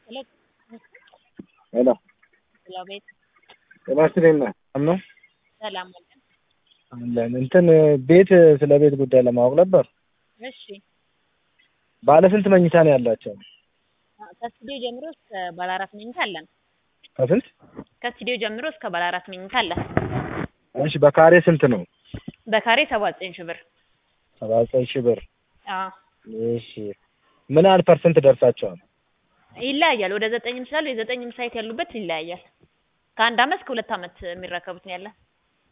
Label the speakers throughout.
Speaker 1: ሄሎ
Speaker 2: ሄሎ
Speaker 1: ሄሎ ቤት
Speaker 2: ጤና ይስጥልኝ ሰላም ነው
Speaker 1: ሰላም አለን።
Speaker 2: አለን እንትን ቤት ስለ ቤት ጉዳይ ለማወቅ ነበር
Speaker 1: እሺ
Speaker 2: ባለ ስንት መኝታ ነው ያላቸው
Speaker 1: ከስቱዲዮ ጀምሮ እስከ ባለ አራት መኝታ አለን።
Speaker 2: ከስንት
Speaker 1: ከስቱዲዮ ጀምሮ እስከ ባለ አራት መኝታ አለን።
Speaker 2: እሺ በካሬ ስንት ነው
Speaker 1: በካሬ ሰባ ዘጠኝ ሺህ ብር።
Speaker 2: ሰባ ዘጠኝ ሺህ ብር
Speaker 1: አዎ
Speaker 2: እሺ ምን ያህል ፐርሰንት ደርሳቸዋል
Speaker 1: ይለያያል። ወደ ዘጠኝም ስላሉ የዘጠኝም ሳይት ያሉበት ይለያያል። ከአንድ አመት እስከ ሁለት አመት የሚረከቡት ነው ያለን።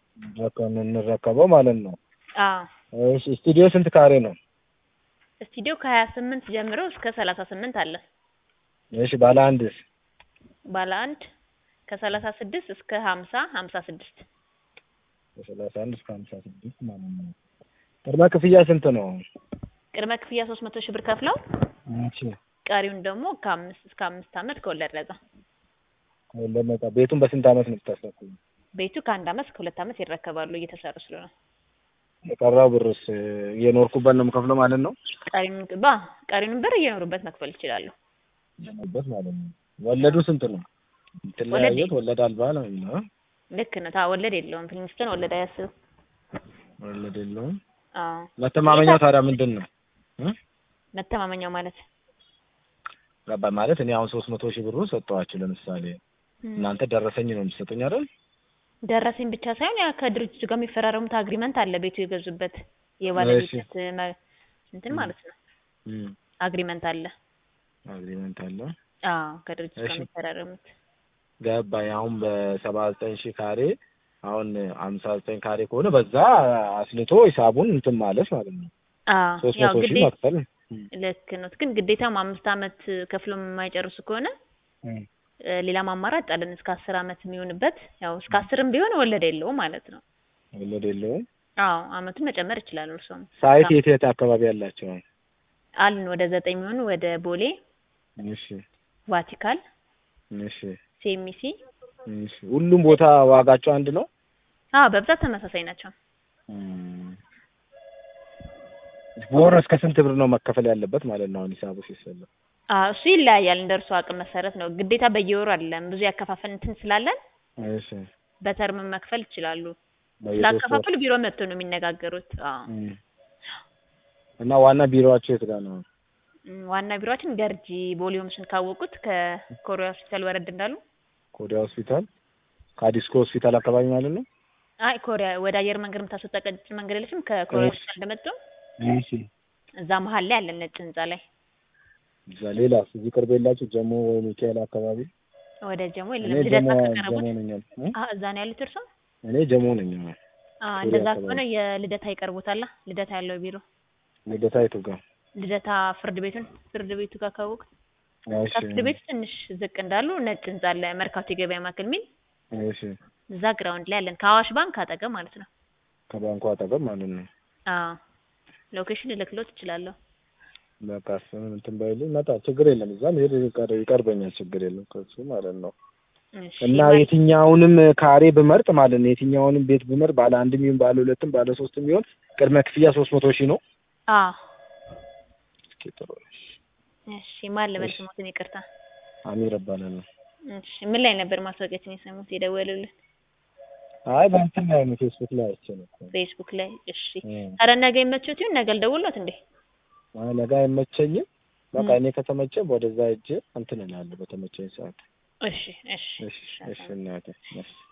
Speaker 2: እንረከበው ማለት ነው
Speaker 1: አዎ
Speaker 2: እሺ ስቱዲዮ ስንት ካሬ ነው
Speaker 1: ስቱዲዮ ከሀያ ስምንት ጀምሮ እስከ ሰላሳ ስምንት አለ።
Speaker 2: እሺ ባለ አንድስ
Speaker 1: ባለ አንድ ከሰላሳ ስድስት እስከ ሀምሳ ሀምሳ ስድስት
Speaker 2: ከሰላሳ አንድ እስከ ሀምሳ ስድስት ማለት ነው ቅድመ ክፍያ ስንት ነው
Speaker 1: ቅድመ ክፍያ ሶስት መቶ ሺህ ብር ከፍለው
Speaker 2: እሺ
Speaker 1: ቀሪውን ደግሞ ከአምስት እስከ አምስት አመት ከወለድ ነጻ።
Speaker 2: ከወለድ ነጻ ቤቱን በስንት አመት ነው የምታስረክቡት
Speaker 1: ቤቱ ከአንድ አመት እስከ ሁለት አመት ይረከባሉ እየተሰሩ ስለሆነ።
Speaker 2: የቀረው ብርስ እየኖርኩበት ነው የምከፍለው ማለት ነው
Speaker 1: ቀሪውን ባ ቀሪውን ብር እየኖሩበት መክፈል ይችላሉ።
Speaker 2: እየኖርኩበት ማለት ነው ወለዱ ስንት ነው ትለያየት ወለድ አልባ ነው የሚለው
Speaker 1: ልክ ነው። ታ ወለድ የለውም። ፕሪንስተን ወለድ አያስብም።
Speaker 2: ወለድ የለውም
Speaker 1: አዎ
Speaker 2: መተማመኛው ታዲያ ምንድን ነው እ
Speaker 1: መተማመኛው ማለት
Speaker 2: ገባ ማለት እኔ አሁን ሶስት መቶ ሺህ ብሩ ሰጠኋችሁ ለምሳሌ እናንተ ደረሰኝ ነው የምትሰጡኝ አይደል
Speaker 1: ደረሰኝ ብቻ ሳይሆን ያ ከድርጅቱ ጋር የሚፈራረሙት አግሪመንት አለ። ቤቱ የገዙበት የባለቤትነት መ- እንትን ማለት ነው
Speaker 2: እም
Speaker 1: አግሪመንት አለ።
Speaker 2: አግሪመንት አለ
Speaker 1: አዎ ከድርጅቱ ጋር
Speaker 2: እሺ።
Speaker 1: የሚፈራረሙት
Speaker 2: ገባኝ አሁን በሰባ ዘጠኝ ሺህ ካሬ አሁን ሀምሳ ዘጠኝ ካሬ ከሆነ በዛ አስልቶ ሂሳቡን እንትን ማለት ማለት ነው
Speaker 1: አዎ
Speaker 2: ሶስት
Speaker 1: ያው
Speaker 2: መቶ ሺህ
Speaker 1: ግዴታ
Speaker 2: መክፈል
Speaker 1: ልክ ነው። ግን ግዴታም አምስት አመት ከፍሎ የማይጨርሱ ከሆነ
Speaker 2: እም
Speaker 1: እ ሌላም አማራጭ አለን እስከ አስር አመት የሚሆንበት ያው እስከ አስርም ቢሆን ወለድ የለውም ማለት ነው።
Speaker 2: ወለድ የለውም
Speaker 1: አዎ አመቱን መጨመር ይችላሉ። እርሶም
Speaker 2: ሳይት የት የት አካባቢ ያላቸው
Speaker 1: አሉን ወደ ዘጠኝ የሚሆኑ ወደ ቦሌ፣
Speaker 2: እሺ
Speaker 1: ቫቲካል፣
Speaker 2: እሺ
Speaker 1: ሴሚሲ
Speaker 2: እሺ ሁሉም ቦታ ዋጋቸው አንድ ነው
Speaker 1: አዎ በብዛት ተመሳሳይ ናቸው።
Speaker 2: በወር እስከ ስንት ብር ነው መከፈል ያለበት ማለት ነው አሁን ሂሳቡ ሲሰላ
Speaker 1: አዎ እሱ ይለያያል እንደ እርሱ አቅም መሰረት ነው። ግዴታ በየወሩ አይደለም። ብዙ ያከፋፈል እንትን ስላለን
Speaker 2: እሺ
Speaker 1: በተርም መክፈል ይችላሉ።
Speaker 2: በየሶስት ወር
Speaker 1: ስላከፋፈሉ ቢሮ መጥቶ ነው የሚነጋገሩት። አዎ
Speaker 2: እም። እና ዋና ቢሮዋቸው የት ጋር ነው
Speaker 1: እም፣ ዋና ቢሮአችን ገርጂ ቦሌ ሆምስን ካወቁት ከኮሪያ ሆስፒታል ወረድ እንዳሉ
Speaker 2: ኮሪያ ሆስፒታል ከአዲስኮ ሆስፒታል አካባቢ ማለት ነው
Speaker 1: አይ ኮሪያ ወደ አየር መንገድ የምታስወጣ ቀጭን መንገድ የለችም። ከኮሪያ
Speaker 2: እሺ።
Speaker 1: ሆስፒታል እንደመጡ
Speaker 2: እሺ
Speaker 1: እዛ መሀል ላይ አለን ነጭ ህንጻ ላይ
Speaker 2: እዛ ሌላስ እዚህ ቅርብ የላችሁ ጀሞ ወይ ሚካኤል አካባቢ
Speaker 1: ወደ ጀሞ
Speaker 2: እኔ
Speaker 1: የለም
Speaker 2: ጀሞ
Speaker 1: ልደታ
Speaker 2: ጀሞ
Speaker 1: ከቀረቡት
Speaker 2: ነኝ እ?
Speaker 1: አ እዛ ነው ያሉት እርሶ?
Speaker 2: እኔ ጀሞ ነኝ አዎ።
Speaker 1: አ
Speaker 2: ኮሪያ
Speaker 1: እንደዛ
Speaker 2: አካባቢ።
Speaker 1: ከሆነ የልደታ ይቀርቦታል። ልደታ ያለው ቢሮ
Speaker 2: ልደታ የቱ ጋር
Speaker 1: ልደታ ፍርድ ቤቱን ፍርድ ቤቱ ጋር ካወቁት
Speaker 2: እሺ
Speaker 1: ከፍርድ ቤቱ ትንሽ ዝቅ እንዳሉ ነጭ ህንጻ አለ መርካቶ የገበያ ማዕከል ሚል
Speaker 2: እሺ
Speaker 1: እዛ ግራውንድ ላይ አለን ከአዋሽ ባንክ አጠገብ ማለት ነው።
Speaker 2: ከባንኩ አጠገብ ማለት ነው
Speaker 1: አዎ ሎኬሽን ልልክሎት እችላለሁ።
Speaker 2: በቃ እሱን እንትን ባይልኝ መጣ ችግር የለም እዛም ሄድ ይቀር- ይቀርበኛል ችግር የለም ከሱ ማለት ነው
Speaker 1: እሺ
Speaker 2: እና
Speaker 1: ማለት-
Speaker 2: የትኛውንም ካሬ ብመርጥ ማለት ነው የትኛውንም ቤት ብመርጥ ባለ አንድም ይሁን ባለ ሁለትም ባለ ሶስትም ይሁን ቅድመ ክፍያ ሶስት መቶ ሺህ ነው
Speaker 1: አዎ
Speaker 2: እስኪ ጥሩ ነው።
Speaker 1: እሺ ማን ልበል
Speaker 2: እሺ።
Speaker 1: ስሞትን ይቅርታ።
Speaker 2: አሚር እባላለሁ
Speaker 1: እሺ ምን ላይ ነበር ማስታወቂያችን የሰሙት የደወሉልን?
Speaker 2: አይ በእንትን ላይ ነው ፌስቡክ ላይ አይቼ ነው እኮ።
Speaker 1: ፌስቡክ ላይ። እሺ
Speaker 2: እ።
Speaker 1: ታዲያ ነገ ይመችዎት ይሁን ነገ ልደውልዎት እንዴ?
Speaker 2: አይ ነገ አይመቸኝም በቃ
Speaker 1: እ።
Speaker 2: እኔ ከተመቸ ወደዛ ሂጅ እንትን እላለሁ በተመቸኝ ሰዓት
Speaker 1: እሺ እሺ
Speaker 2: እሺ እሺ እናቴ እሺ